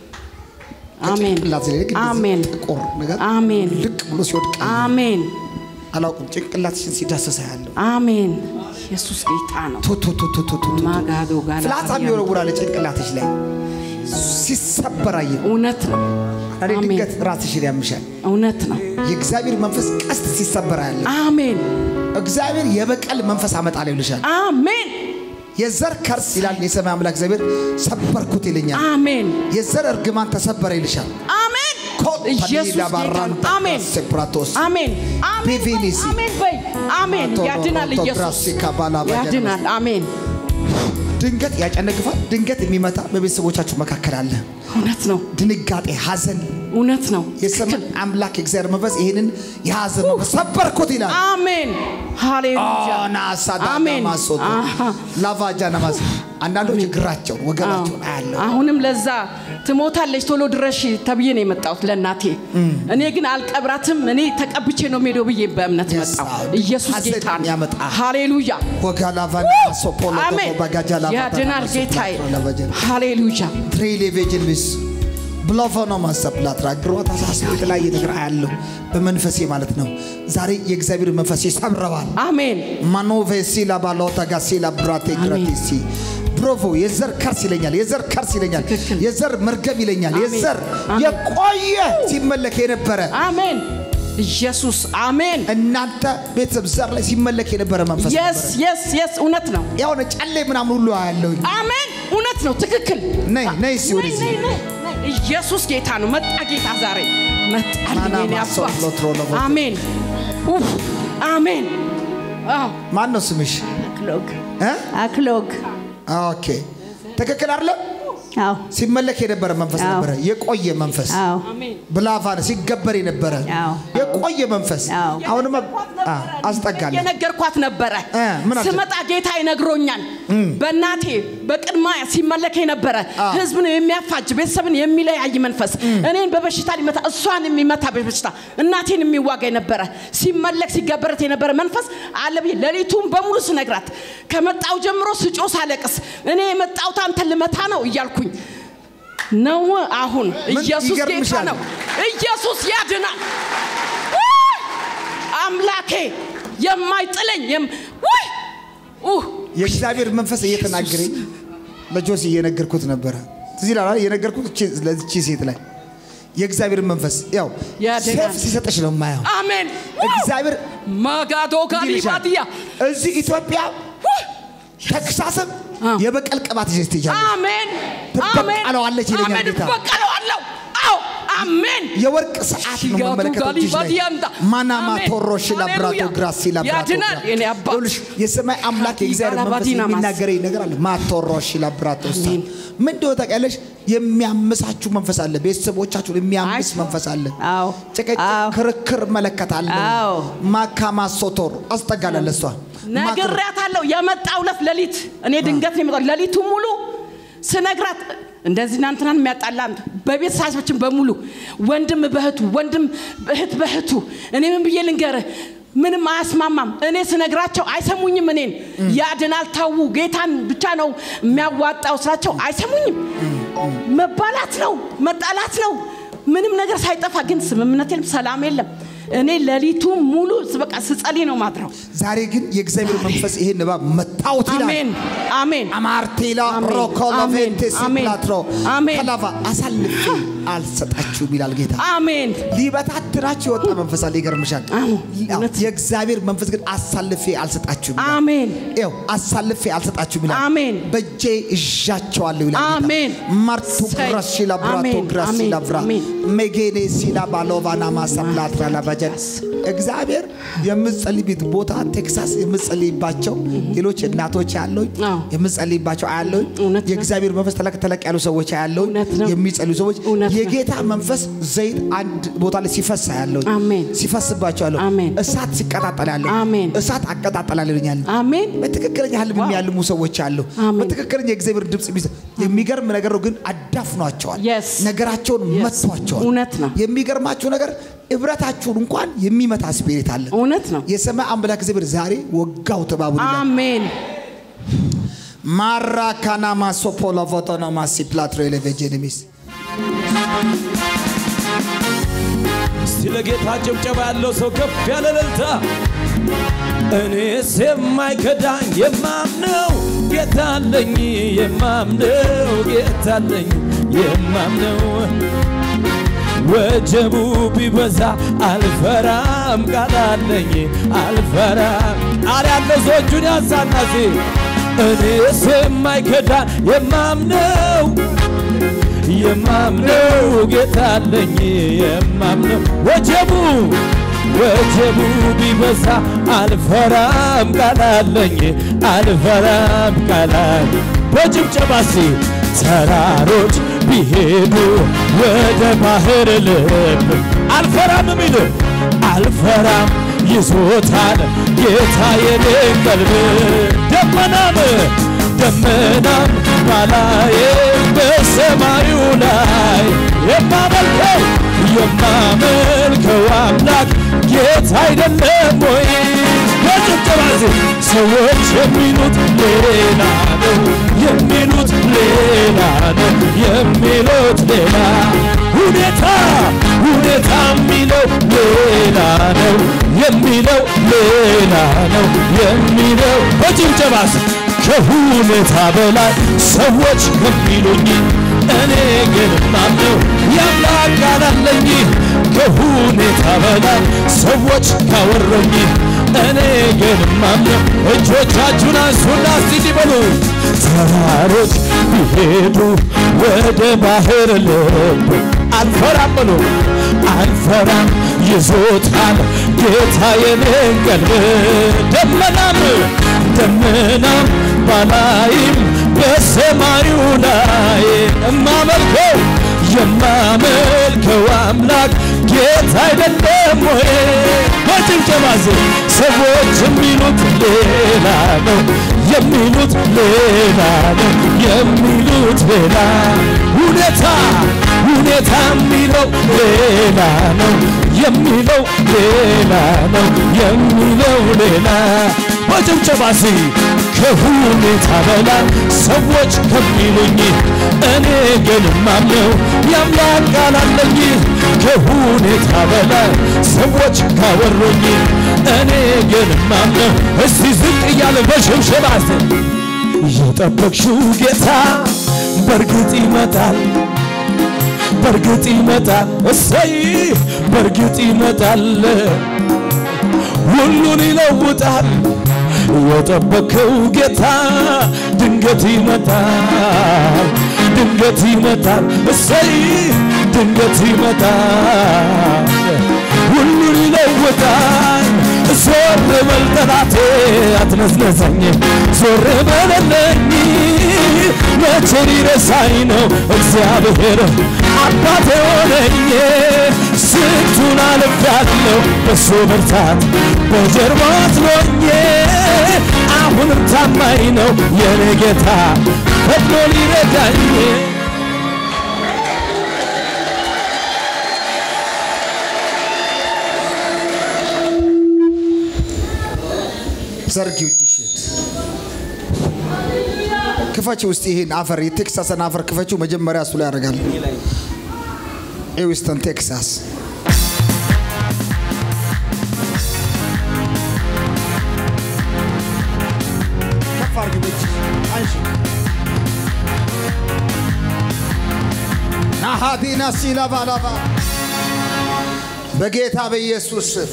አሜን ጭንቅላት ላይ ልክ እንደዚህ አሜን ጥቁር ነገር አሜን ልቅ ብሎ ሲወድቅ አሜን አላውቅም። ጭንቅላትሽን ሲዳሰሳ ያለው አሜን ኢየሱስ ጌታ ነው ቱ ቱ ቱ ቱ ቱ ቱ ቱ። ማጋዶ ጋላ ፍላጻ የሚወረውራል ጭንቅላትሽ ላይ ሲሰበር አየሁ። እውነት ነው እኔ አሜን ድንገት ራስሽን ያምሻል። እውነት ነው የእግዚአብሔር መንፈስ ቀስት ሲሰበር ያለ አሜን እግዚአብሔር የበቀል መንፈስ አመጣለሁ ይልሻል። አሜን የዘር ከርስ ይላል የሰማይ አምላክ እግዚአብሔር ሰበርኩት ይለኛል። አሜን የዘር እርግማን ተሰበረ ይልሻል። አሜን ኢየሱስ ጌታ ነው። አሜን ሴፕራቶስ አሜን አሜን በይ፣ ቢቪኒሲ አሜን በይ አሜን ያድናል ኢየሱስ ያድናል አሜን ድንገት ያጨነግፋል። ድንገት የሚመታ በቤተሰቦቻችሁ መካከል አለ። እውነት ነው ድንጋጤ፣ ሐዘን እውነት ነው የሰማይ አምላክ የእግዚአብሔር መንፈስ ይህንን የሐዘን መንፈስ ሰበርኩት ይላል። አሜን ሃሌሉያ አሜን ናሳዳማሶቶ አሃ። ላቫጃ ነማስ አንዳንዶች እግራቸውን ወገባቸውን አያለሁ። አሁንም ለዛ ትሞታለች ቶሎ ድረሽ ተብዬ ነው የመጣሁት ለእናቴ እኔ ግን አልቀብራትም እኔ ተቀብቼ ነው ሜዶ ብዬ በእምነት Yes, መጣሁ Lord. ኢየሱስ ሐዘን ጌታ ነው ያመጣ። ሃሌሉያ ወጋ ላቫና ሶፖሎ አሜን ባጋጃ ያድናል ጌታዬ ሃሌሉያ ትሪሌቬጅልስ ብሎፎኖ ማሰፕላትራ እግሯ ተሳስሮ የተለያየ ነገር አያለሁ በመንፈሴ ማለት ነው። ዛሬ የእግዚአብሔር መንፈስ ይሰብረዋል። አሜን ማኖቬሲ ላባሎታ ጋሲ ላብራቴ ግራቲሲ ብሮቮ የዘር ከርስ ይለኛል። የዘር ከርስ ይለኛል። ትክክል። የዘር መርገም ይለኛል። አሜን። የዘር አሜን። የቆየ ሲመለክ የነበረ አሜን ኢየሱስ አሜን። እናንተ ቤተሰብ ዘር ላይ ሲመለክ የነበረ መንፈስ የስ ነበረ። የስ የስ እውነት ነው። የሆነ ጨሌ ምናምን ሁሉ ያለው አሜን እውነት ነው። ትክክል። ነይ ነይ እስኪ ነይ ወደዚህ ነይ ነይ ነይ። ኢየሱስ ጌታ ነው። መጣ ጌታ ዛሬ መጣልኝ ማና የኔ ማሶ አባት። ሎትሮ ለቦቶ። አሜን ኡፍ አሜን። አዎ ማን ነው ስምሽ? አክሎግ እ? አክሎግ ኦኬ ትክክል አይደለም? አዎ ሲመለክ የነበረ መንፈስ አዎ። ነበረ። የቆየ መንፈስ አዎ ብላፋን ሲገበር የነበረ አዎ። የቆየ መንፈስ አዎ። አሁንም አስጠጋለሁ። የነገርኳት ነበረ። እ፣ ምን አልሽ? ስመጣ ጌታ ይነግሮኛል። በእናቴ በቅድማ ሲመለክ የነበረ አዎ። ህዝብን የሚያፋጅ ቤተሰብን የሚለያይ መንፈስ እኔን በበሽታ ሊመታ እሷን የሚመታ በበሽታ እናቴን የሚዋጋ የነበረ ሲመለክ ሲገበረት የነበረ መንፈስ አለ ብዬ ሌሊቱን በሙሉ ስነግራት ከመጣው ጀምሮ ስጮ ሳለቅስ እኔ የመጣሁት አንተን ልመታ ነው እያልኩኝ ነው። አሁን ምን ኢየሱስ ጌታ ይገርምሻል? ነው። ኢየሱስ ያድናል። ውይ! አምላኬ የማይጥለኝ የም- ውይ! ኡህ! የእግዚአብሔር መንፈስ እየተናገረኝ ለጆሲ እየነገርኩት ነበረ። እዚህ ላይ እየነገርኩት እቺ- ለዚቺ ሴት ላይ የእግዚአብሔር መንፈስ ያው ያድናል። ሴፍ ሲሰጥሽ ነው የማየው። አሜን እግዚአብሔር ማጋዶ እንዲህ ይልሻል። ጋሊባትያ እዚህ ኢትዮጵያ ተክሳስም የበቀል ቅባት ይዘሽ ትሄጃለሽ። አሜን ትበቀለዋለች ይለኛል አሜን ጌታ። እበቀለዋለሁ አዎ አሜን የወርቅ ሰዓት ነው ጋቱ መመለከተው እጅሽ ላይ ጋሊባትያምታ። ማናማ አሜን። ቶሮሽ ላብራቶ ሃሌሉያ። ግራሲ ላብራቶ ያድናል ግራ- የኔ አባት። ይኸውልሽ፣ የሰማይ አምላክ የእግዚአብሔር መንፈስ ጋላባዲና ማስ። የሚናገረኝ ነገር አለ ማቶሮሽ ላብራቶ ሳ ምን እንደሆነ ታውቂያለሽ? የሚያምሳችሁ መንፈስ አለ። ቤተሰቦቻችሁን የሚያምስ አይ። መንፈስ አለ። አዎ ጭቅጭቅ፣ አዎ ክርክር መለከታለሁ። አዎ። ማካማሶቶር አስጠጋለሁ ለእሷ ነግሬያታለሁ። የመጣው ዕለት ሌሊት እኔ ድንገት ነው የመጣው። ሌሊቱ ሙሉ ስነግራት እንደዚህ እናንትናን የሚያጣላ አንተ በቤተሰባችን በሙሉ ወንድም በእህቱ ወንድም እህት በእህቱ እኔ ምን ብዬ ልንገርህ? ምንም አያስማማም። እኔ ስነግራቸው አይሰሙኝም። እኔን ያድናል ተዉ፣ ጌታን ብቻ ነው የሚያዋጣው ስላቸው አይሰሙኝም። መባላት ነው መጣላት ነው። ምንም ነገር ሳይጠፋ ግን ስምምነት የለም፣ ሰላም የለም። እኔ ሌሊቱ ሙሉ በቃ ስጸልይ ነው ማድረው። ዛሬ ግን የእግዚአብሔር መንፈስ ይሄን እባብ መታወት ይላል። አሜን አሜን አማርቴላ አሜን። ሮኮሎቬንቴስ አሜን። ፕላትሮ አሜን። ከላቫ አሳልፌ አልሰጣችሁም ይላል ጌታ። አሜን ሊበታትናችሁ የወጣ መንፈስ አለ። ይገርምሻል። አዎ፣ አዎ፣ እውነት። የእግዚአብሔር መንፈስ ግን አሳልፌ አልሰጣችሁም ይላል። አሜን ይኸው አሳልፌ አልሰጣችሁም ይላል። አሜን። በእጄ እዣቸዋለሁ ይላል ጌታ። አሜን። ማርቱ እሰይ። ግራሲ ላብራቶ አሜን፣ ግራሲ አሜን፣ ላብራ አሜን። ሜጌኔ ሲላ ባሎቫና ማሳፕላትራ ላባጀን እግዚአብሔር የምጸልይበት ቦታ ቴክሳስ የምጸልይባቸው ሌሎች እናቶች ያለው አዎ። የምጸልይባቸው አያለው እውነት ነው። የእግዚአብሔር መንፈስ ተለቅ ተለቅ ያሉ ሰዎች ያለው እውነት ነው። የሚጸልዩ ሰዎች እውነት ነው። የጌታ መንፈስ ዘይት አንድ ቦታ ላይ ሲፈስ ያለው አሜን። ሲፈስባቸው ያለው አሜን። እሳት ሲቀጣጠል ያለው አሜን። እሳት አቀጣጠላለሁ ይለኛል። አሜን በትክክለኛ ህልም የሚያልሙ ሰዎች አሉ። አሜን። በትክክለኛ የእግዚአብሔር ድምፅ የሚሰ- የሚገርም ነገር ነው፣ ግን አዳፍኗቸዋል። Yes. ነገራቸውን Yes. መቷቸዋል። እውነት ነው። የሚገርማችሁ ነገር ህብረታችሁን እንኳን የሚመታ ስፒሪት አለ። እውነት ነው የሰማይ አምላክ እግዚአብሔር ዛሬ ወጋው ተባቡ ይላል። አሜን ማራካና ማሶፖሎ ፎቶና ማሲ ፕላትሮ ኤሌቬጀኒሚስ እስቲ ለጌታ ጭብጨባ ያለው ሰው ከፍ ያለ እልልታ። እኔስ የማይከዳኝ የማምነው ጌታ አለኝ የማምነው ጌታ አለኝ የማምነው ወጀቡ ቢበዛ አልፈራም ቃል አለኝ አልፈራም ቃል ያለው ሰው እጁን ያንሳና እስቲ እኔስ የማይከዳኝ የማምነው የማምነው ጌታ አለኝ የማምነው ወጀቡ ወጀቡ ቢበዛ አልፈራም ቃል አለኝ አልፈራም ቃል አለኝ በጭብጨባ እስቲ ተራሮች ቢሄዱ ወደ ባህር ልብ አልፈራም ሚል አልፈራም ይዞታል ጌታ የኔን ቀልብ ደመናም ደመናም ባላዬ በሰማዩ ላይ የማመልከው የማመልከው አምላክ ጌታ አይደለም ወይ? በጭብጨባ ዜ ሰዎች የሚሉት ሌላ ነው የሚሉት ሌላ ነው የሚሉት ሌላ ሁኔታ ሁኔታ የሚለው ሌላ ነው የሚለው ሌላ ነው የሚለው በጭብጨባ ዜ ከሁኔታ በላይ ሰዎች የሚሉኝ እኔ ግን ማምነው የአምላክ ቃል አለኝ ከሁኔታ በላይ ሰዎች ካወሩኝ እኔ ግን ማምነው እጆቻችሁን አንሱና እስቲ እንዲህ በሉ ተራሮች ቢሄዱ ወደ ባህር ልብ አልፈራም በሉ አልፈራም ይዞታል ጌታ የኔን ቀልብ ደመናም ደመናም ባላይም በሰማዩ ላይ እማመልከው የማመልከው አምላክ ጌታ አይደለም ወይ? በጭብጨባ ዝ ሰዎች የሚሉት ሌላ ነው የሚሉት ሌላ ነው የሚሉት ሌላ ሁኔታ ሁኔታ የሚለው ሌላ ነው የሚለው ሌላ ነው የሚለው ሌላ በጭብጨባ ሲ ከሁኔታ በላይ ሰዎች ከሚሉኝ እኔ ግን ማምነው የአምላክ ቃል አለኝ ከሁኔታ በላይ ሰዎች ካወሩኝ እኔ ግን ማምነው እስቲ ዝቅ እያለ በሽብሸባ የጠበቅሽው ጌታ በእርግጥ ይመጣል በእርግጥ ይመጣል እሰይ በእርግጥ ይመጣል ሁሉን ይለውጣል የጠበከው ጌታ ድንገት ይመጣል ድንገት ይመጣል እሰይ ድንገት ይመጣል ሁሉን ይለውጣል ዞር በል ጠላቴ አትነስነሰኝ ዞር በለለኝ መቼ ሊረሳኝ ነው እግዚአብሔር አባቴ ሆነኝ ስንቱን አልፌያለሁ በሱ ብርታት በጀርባ አጥሎኝ አሁንም ታማኝ ነው የኔ ጌታ ፈጥኖ ሊረዳኝ ዘርጊው እጅሽን ክፈች ውስጥ ይሄን አፈር የቴክሳስን አፈር ክፈችው መጀመሪያ እሱ ላይ ያደርጋል ኤዊስተን ቴክሳስ ከፍ አድርጊው በእጅሽ አንሺ ናሃዲና ሲላባላባ በጌታ በኢየሱስ ስም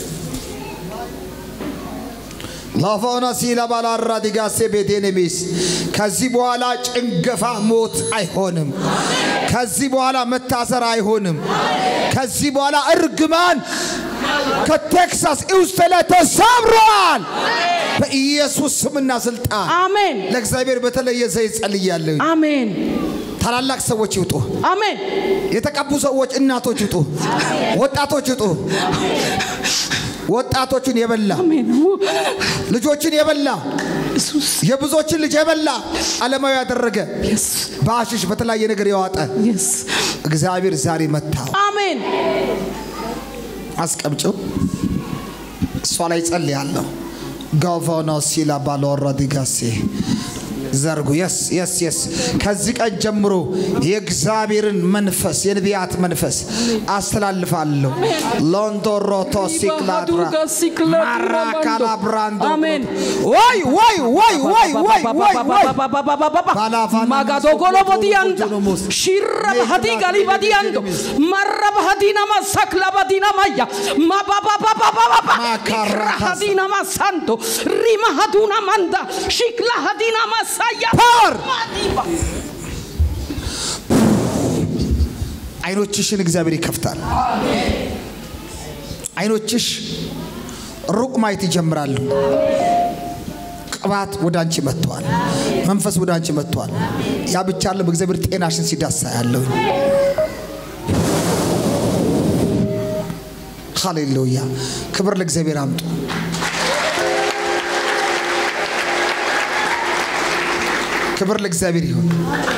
ላፋውና ሲላ ባላራ ዲጋሴ ቤቴኔሚስ ከዚህ በኋላ ጭንገፋ ሞት አይሆንም። ከዚህ በኋላ መታሰር አይሆንም። ከዚህ በኋላ እርግማን ከቴክሳስ ኢውስተ ላይ ተሰብሯል። በኢየሱስ ስምና ስልጣን አሜን ለእግዚአብሔር በተለየ ዘይት ጸልያለሁ። አሜን ታላላቅ ሰዎች ይውጡ። አሜን የተቀቡ ሰዎች እናቶች ይውጡ። ወጣቶች ይውጡ። ወጣቶችን የበላ አሜን ልጆችን የበላ ኢየሱስ የብዙዎችን ልጅ የበላ ዓለማዊ ያደረገ የስ በአሽሽ በተለያየ ነገር የዋጠ የስ እግዚአብሔር ዛሬ መታው። አሜን አስቀምጭው። እሷ ላይ ጸልያለሁ። ጋቫኖ ሲላ ባሎራ ዲጋሴ ዘርጉ። የስ የስ የስ ከዚህ ቀን ጀምሮ የእግዚአብሔርን መንፈስ የነቢያት መንፈስ አስተላልፋለሁ። ሎንዶሮቶ ሲክላድራ ማራካላ ብራንዶ አሜን ወይ ወይ ወይ ወይ ወይ ወይ ወይ ባላፋና ማጋዶጎሎ ቦዲያንዶ ሞስ ሽረ ባህዲ ጋሊ ባዲያንዶ መረ ባህዲና ማሳክላ ባዲና ማያ ማባባባባባባ ማካራ ሀዲና ማሳንዶ ሪማ ሀዱና ማንዳ ሽክላ ሀዲና ማሳያ ፓወር ማዲባ አይኖችሽን እግዚአብሔር ይከፍታል። አይኖችሽ ሩቅ ማየት ይጀምራሉ። ቅባት ወደ አንቺ መጥቷል። መንፈስ ወደ አንቺ መጥቷል። ያ ብቻ አለም እግዚአብሔር ጤናሽን ሲዳሳ ያለው ሃሌሉያ! ክብር ለእግዚአብሔር አምጡ። ክብር ለእግዚአብሔር ይሁን።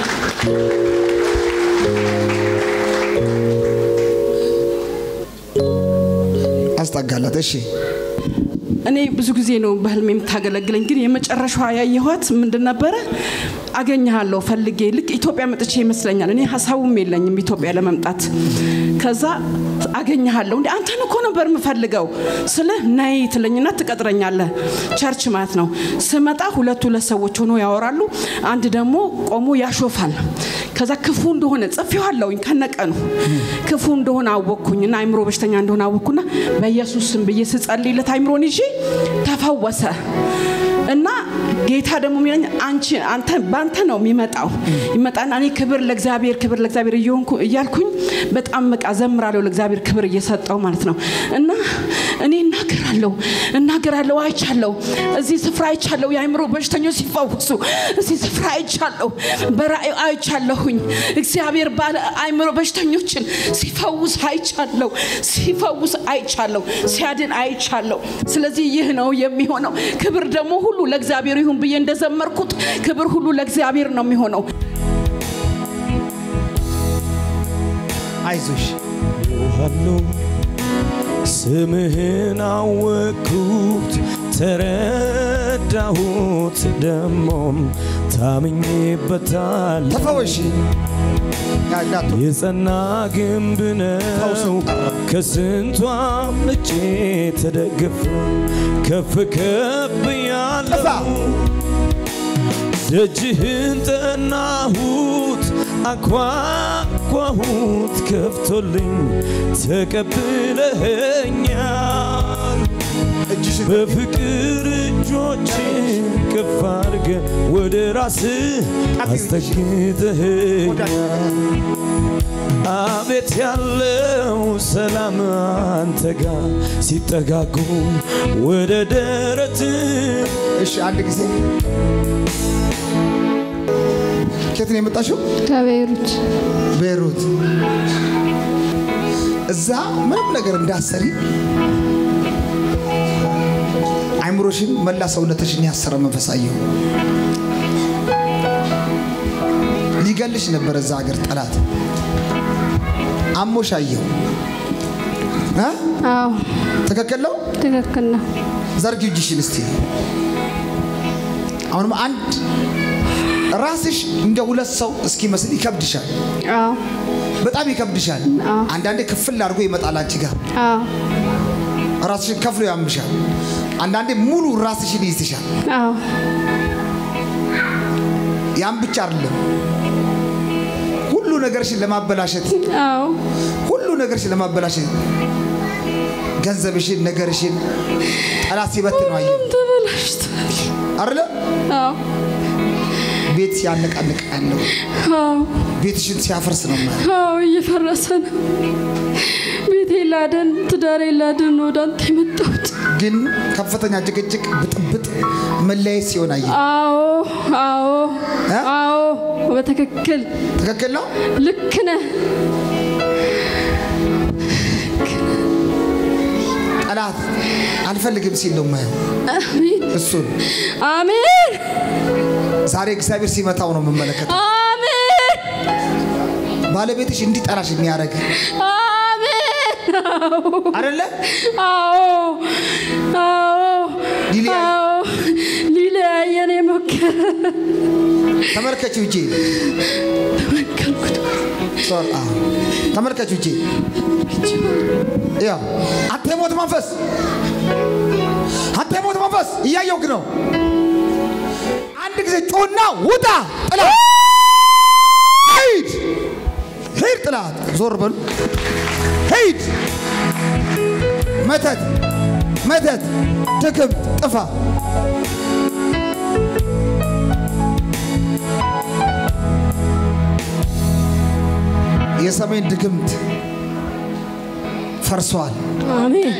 አስጠጋላት። እሺ እኔ ብዙ ጊዜ ነው በህልሜ የምታገለግለኝ፣ ግን የመጨረሻዋ ያየኋት ምንድን ነበረ? አገኘሃለሁ ፈልጌ ልክ ኢትዮጵያ መጥቼ ይመስለኛል። እኔ ሀሳቡም የለኝም ኢትዮጵያ ለመምጣት። ከዛ አገኘሃለሁ እንዴ አንተን እኮ ነበር የምፈልገው ስለ ነይ ትለኝና ትቀጥረኛለህ። ቸርች ማለት ነው። ስመጣ ሁለት ሁለት ሰዎች ሆኖ ያወራሉ። አንድ ደግሞ ቆሞ ያሾፋል። ከዛ ክፉ እንደሆነ ጽፌዋለሁኝ ከነቀኑ ክፉ እንደሆነ አወቅኩኝና አይምሮ በሽተኛ እንደሆነ አወቅኩና በኢየሱስ ስም ብዬ ስጸልይለት አይምሮን ይዤ ተፈወሰ። እና ጌታ ደግሞ የሚለኝ አንቺ አንተ ባንተ ነው የሚመጣው ይመጣና እኔ ክብር ለእግዚአብሔር ክብር ለእግዚአብሔር እየሆንኩ እያልኩኝ በጣም በቃ ዘምራለሁ ለእግዚአብሔር ክብር እየሰጠው ማለት ነው እና እኔ እናገራለሁ እናገራለሁ አይቻለሁ እዚህ ስፍራ አይቻለሁ የአእምሮ በሽተኞች ሲፈወሱ እዚህ ስፍራ አይቻለሁ በራእይ አይቻለሁኝ እግዚአብሔር ባለ አእምሮ በሽተኞችን ሲፈውስ አይቻለሁ ሲፈውስ አይቻለሁ ሲያድን አይቻለሁ ስለዚህ ይህ ነው የሚሆነው ክብር ደግሞ ሁሉ ለእግዚአብሔር ይሁን ብዬ እንደዘመርኩት ክብር ሁሉ ለእግዚአብሔር ነው የሚሆነው አይዞሽ አለው ስምህን አወቅኩት ተረዳሁት ደሞም ታምኜበታል ተፈወሽ ያዳቱ የጸና ግንብ ነው ከስንቷ ምጬ ተደግፍ ከፍ ከፍ ያለው ደጅህን ጠናሁት አኳኳሁት ከፍቶልኝ ተቀብለኸኛል እጅሽን በፍቅር እጆች ከፍ አድርገ ወደ ራስህ አስጠግተኸኛል አቤት ያለው ሰላም አንተ ጋር ሲጠጋጉ ወደ ደረት እሺ አንድ ጊዜ ከየት ነው የመጣሽው? ከቤይሩት ቤይሩት። እዛ ምንም ነገር እንዳሰሪ አይምሮሽን መላ ሰውነትሽን ያሰረ መንፈስ አየሁ። ሊገልሽ ነበር እዛ ሀገር ጠላት አሞሽ አየሁ። እ? አዎ ትክክል ነው። ትክክል ነው ዘርጊው እጅሽን እስቲ። አሁንም አንድ ራስሽ እንደ ሁለት ሰው እስኪመስል ይከብድሻል። አዎ በጣም ይከብድሻል። አዎ። አንዳንዴ ክፍል አድርጎ ይመጣል አንቺ ጋር አዎ ራስሽን ከፍሎ ያምሻል። አንዳንዴ ሙሉ ራስሽን ይይዝሻል። አዎ ያም ብቻ አይደለም፣ ሁሉ ነገርሽን ለማበላሸት አዎ ሁሉ ነገርሽን ለማበላሸት ገንዘብሽን፣ ነገርሽን ጠላት ሲበት ነው አየሁ ተበላሽቷል አይደለ? አዎ ቤት ሲያነቃንቅ ያለው አዎ ቤትሽን ሲያፈርስ ነው የማየው። አዎ እየፈረሰ ነው ቤቴ ላደን ትዳሬ ላደን ወደ አንተ የመጣሁት ግን ከፍተኛ ጭቅጭቅ፣ ብጥብጥ፣ መለያየት ሲሆን አየሁ። አዎ አዎ እ? አዎ በትክክል ትክክል ነው። ልክ ነህ ጠላት አልፈልግም ሲል ነው የማየው አሜን እሱን አሜን ዛሬ እግዚአብሔር ሲመታው ነው የምመለከተው። አሜን ባለቤትሽ እንዲጠላሽ የሚያደርግ አሜን አይደለ? አዎ አዎ ሊለያይ- አዎ ሊለያየን የሞከረ ተመልከችው እጄ ተመከልኩት ሶሪ፣ አዎ። ተመልከችው እጄ ያው አንተ የሞት መንፈስ አንተ የሞት መንፈስ እያየውክ ነው። አንድ ጊዜ ጮና ውጣ ጥላ ሂድ ሂድ ጥላት ዞር በሉ ሂድ መተት መተት ድግም ጥፋ የሰሜን ድግምት ፈርሷል። አሜን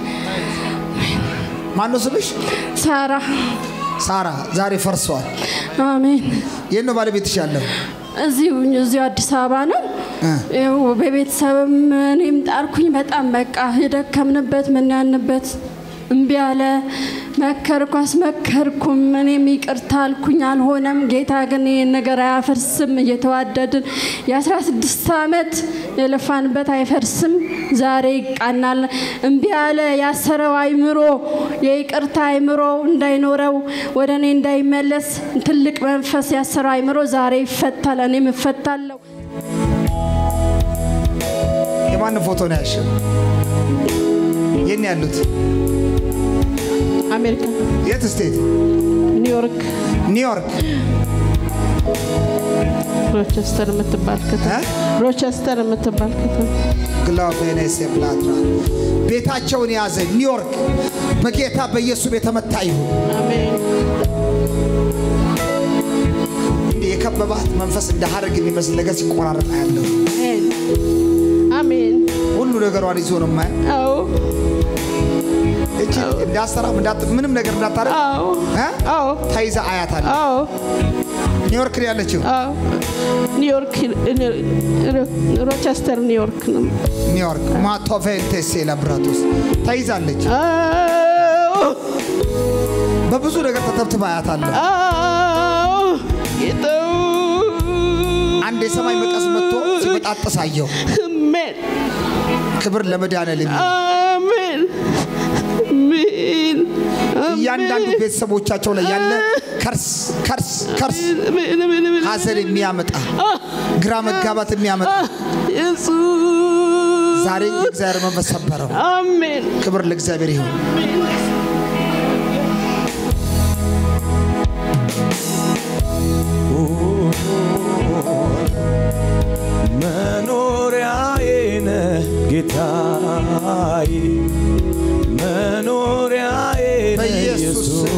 ማነው ስምሽ? ሳራ ሳራ ዛሬ ፈርሷል። አሜን የት ነው ባለቤትሽ ያለው? እዚሁ እዚሁ አዲስ አበባ ነው እ። ይኸው በቤተሰብም እኔም ጣርኩኝ በጣም በቃ የደከምንበት ምን ያልንበት እምቢ አለ መከርኩ አስመከርኩም። እኔም ይቅርታ አልኩኝ፣ አልሆነም። ጌታ ግን ይህን ነገር አያፈርስም። እየተዋደድን የአስራ ስድስት ዓመት የለፋንበት አይፈርስም። ዛሬ ይቃናል። እምቢ ያለ ያሰረው አይምሮ የይቅርታ አይምሮ እንዳይኖረው ወደ እኔ እንዳይመለስ ትልቅ መንፈስ ያሰረው አይምሮ ዛሬ ይፈታል። እኔም እፈታለሁ። የማንን ፎቶ ነው ያልሽው? የት ነው ያሉት? አሜሪካ የት ስቴት? ኒውዮርክ ኒውዮርክ። ሮቸስተር የምትባል ከተማ ሮቸስተር የምትባል ከተማ ግሎቬኔስ ብላትራ ቤታቸውን የያዘ ኒውዮርክ በጌታ በኢየሱስ የተመታ ይሁን። አሜን እንዲህ የከበባት መንፈስ እንደ ሀረግ የሚመስል ነገር ሲቆራረጥ ያለው አሜን አሜን ሁሉ ነገሯን ይዞ ነው ማያ አዎ እቺ እንዳሰራም እንዳት ምንም ነገር እንዳታረግ አዎ እ? አዎ ተይዛ አያታለሁ። አዎ ኒውዮርክ ነው ያለችው። አዎ ኒውዮርክ ሮቸስተር ኒውዮርክ ነው ኒውዮርክ ማቶቬንቴስ ለብራቶስ ተይዛለች። አዎ በብዙ ነገር ተተብትባ አያታለሁ። አዎ ጌታው አንድ የሰማይ መቀስ መጥቶ ሲበጣጥስ አየሁ። አሜን ክብር ለመድኃኔዓለም ይሁን። አሜን አሜን እያንዳንዱ ቤተሰቦቻቸው ላይ ያለ ከርስ ከርስ ከርስ አሜን አሜን አሜን ሀዘን የሚያመጣ ግራ መጋባት የሚያመጣ ኢየሱስ ዛሬ የእግዚአብሔር መንፈስ ሰበረው። አሜን ክብር ለእግዚአብሔር ይሁን። መኖሪያዬ ነህ ጌታዬ መኖሪያዬ ነህ በኢየሱስ ኢየሱስ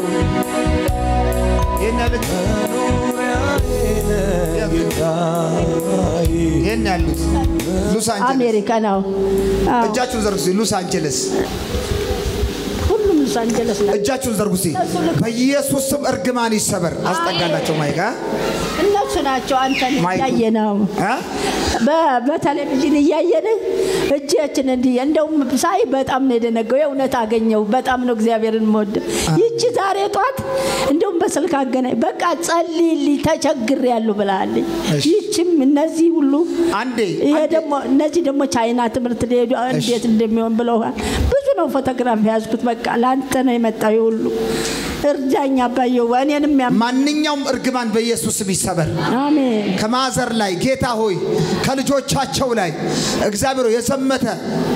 ይህን ያለች መኖሪያዬ ነህ ጌታዬ ይህን ያሉት ሎስ አንጀለስ አሜሪካ ነው። አዎ፣ እጃችሁን ዘርጉ። እስኪ ሎስ አንጀለስ ሁሉም ሎስ አንጀለስ ነው። እጃችሁን ዘርጉ። እስኪ በኢየሱስ ስም እርግማን ይሰበር። አስጠጋላቸው ማይጋ እነሱ ናቸው አንተን ማይኩ- እያየ ነው እ? በ- በቴሌቪዥን እያየን እጃችን እንዲህ እንደውም ሳይ በጣም ነው የደነገው። የእውነት አገኘው። በጣም ነው እግዚአብሔርን መወድ ይቺ ዛሬ ጧት እንደውም በስልክ አገናኝ በቃ ጸልይልኝ ተቸግር ያሉ ብላለኝ። እሺ። ይችም እነዚህ ሁሉ አንዴ ይሄ አንዴ ደግሞ እነዚህ ደግሞ ቻይና ትምህርት ሊሄዱ እንዴት እንደሚሆን ብለዋል። ብዙ ነው ፎቶግራፍ የያዝኩት። በቃ ለአንተ ነው የመጣው ይሄ ሁሉ እርዳኝ አባየው እኔንም ያም ማንኛውም እርግማን በኢየሱስ ስም ይሰበር። አሜን ከማዘር ላይ ጌታ ሆይ ከልጆቻቸው ላይ እግዚአብሔር ሆይ የዘመተ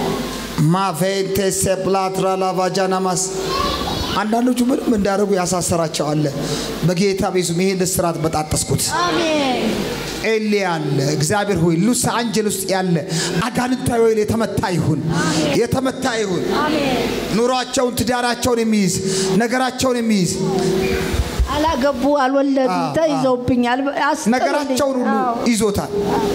ማቬንቴሴ ብላትራ ላቫጃናማስ አንዳንዶቹ ምንም እንዳደረጉ ያሳሰራቸው አለ። በጌታ ቤዙም ይሄን እስራት በጣጠስኩት። ኤሊ ያለ እግዚአብሔር ሆይ ሎስ አንጀለስ ውስጥ ያለ አጋንንታዊ ኃይል የተመታ ይሁን፣ የተመታ ይሁን። ኑሯቸውን፣ ትዳራቸውን የሚይዝ ነገራቸውን የሚይዝ አላገቡ አልወለዱ አዎ፣ ተይዘውብኛል። አስጥሉልኝ። ነገራቸውን ሁሉ አዎ። ይዞታል።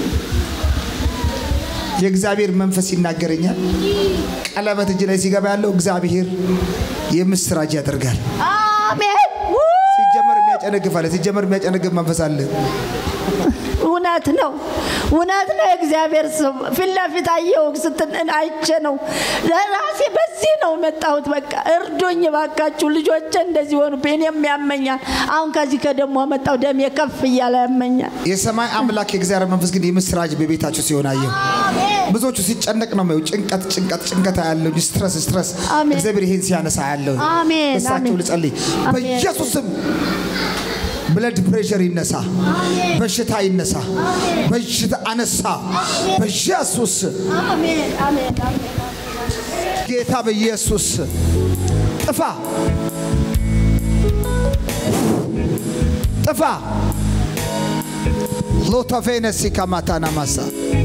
የእግዚአብሔር መንፈስ ይናገረኛል። ቀለበት እጅ ላይ ሲገባ ያለው እግዚአብሔር የምስራች ያደርጋል። አሜን ው- ሲጀመር የሚያጨነግፍ አለ። ሲጀመር የሚያጨነግፍ መንፈስ አለ። እውነት ነው፣ እውነት ነው። የእግዚአብሔር ሰው ፊት ለፊት አየሁ ስትል አይቼ ነው ለራሴ በዚህ ነው መጣሁት። በቃ እርዱኝ ባካችሁ፣ ልጆቼ እንደዚህ ሆኑ፣ እኔም ያመኛል። አሁን ከዚህ ከደሞ መጣው ደሜ ከፍ እያለ ያመኛል። የሰማይ አምላክ የእግዚአብሔር መንፈስ ግን የምስራች በቤታችሁ ሲሆን አየሁ። ብዙዎቹ ሲጨነቅ ነው የማየው። ጭንቀት ጭንቀት ጭንቀት ያለው ስትረስ ስትረስ አሜን። እግዚአብሔር ይሄን ሲያነሳ ያለው አሜን፣ እሳቸው አሜን። ልጸልይ አሜን። በኢየሱስም ብለድ ፕሬሸር ይነሳ፣ በሽታ ይነሳ፣ በሽታ አነሳ በኢየሱስ አሜን፣ አሜን፣ አሜን። ጌታ በኢየሱስ ጥፋ ጥፋ ሎቶቬነሲ ከማታና ማሳ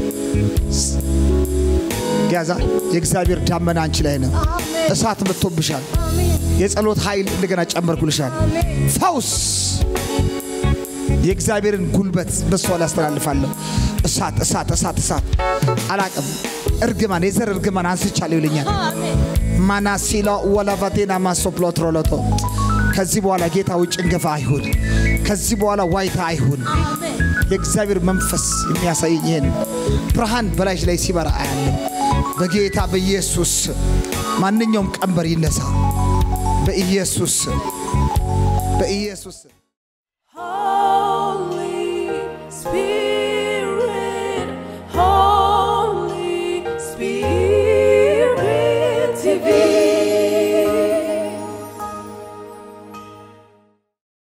ያዛ የእግዚአብሔር ዳመና አንቺ ላይ ነው። እሳት መጥቶብሻል። የጸሎት ኃይል እንደገና ጨመርኩልሻል። ፈውስ የእግዚአብሔርን ጉልበት በሷ ላይ አስተላልፋለሁ። እሳት እሳት እሳት እሳት አላቅም። እርግማን የዘር እርግማን አንስቻለሁ ይልኛል። ማናሲላ ወላቫቴና ማሶፕሎትሮሎቶ ከዚህ በኋላ ጌታ ውጭ ጭንገፋ አይሁን። ከዚህ በኋላ ዋይታ አይሁን። የእግዚአብሔር መንፈስ የሚያሳየኝ ይሄን ብርሃን በላይሽ ላይ ሲበራ አያለም። በጌታ በኢየሱስ ማንኛውም ቀንበር ይነሳ። በኢየሱስ ስም በኢየሱስ ስም Holy Spirit, Holy Spirit, TV.